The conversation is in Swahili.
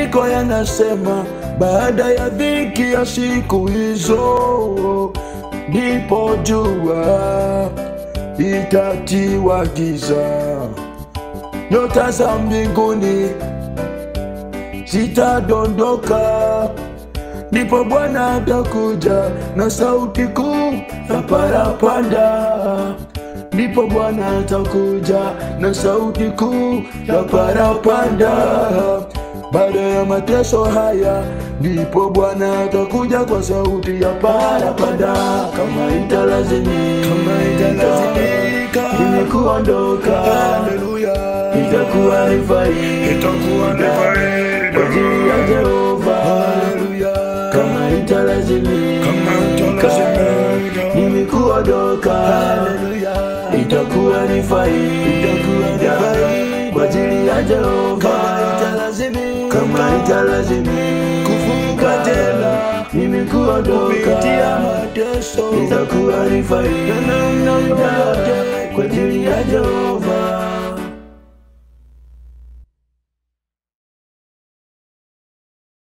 Maandiko yanasema baada ya dhiki ya siku hizo, ndipo jua itatiwa giza, nyota za mbinguni zitadondoka, ndipo Bwana atakuja na sauti kuu ya parapanda, ndipo Bwana atakuja na sauti kuu ya parapanda. Baada ya mateso haya, ndipo Bwana atakuja kwa sauti ya parapanda, kama italazimika, kama italazimika ili kuondoka, haleluya, itakuwa ni faida, Itakuwa ni faida. kwa ajili ya Jehova, haleluya, kama italazimika, Kama italazimika. mimi kuondoka, haleluya, itakuwa ni faida kwa ajili ya Jehova, kama italazimika kufunga tena, mimi kuondoka kupitia mateso, itakuwa ni faida kwa ajili ya Jehova.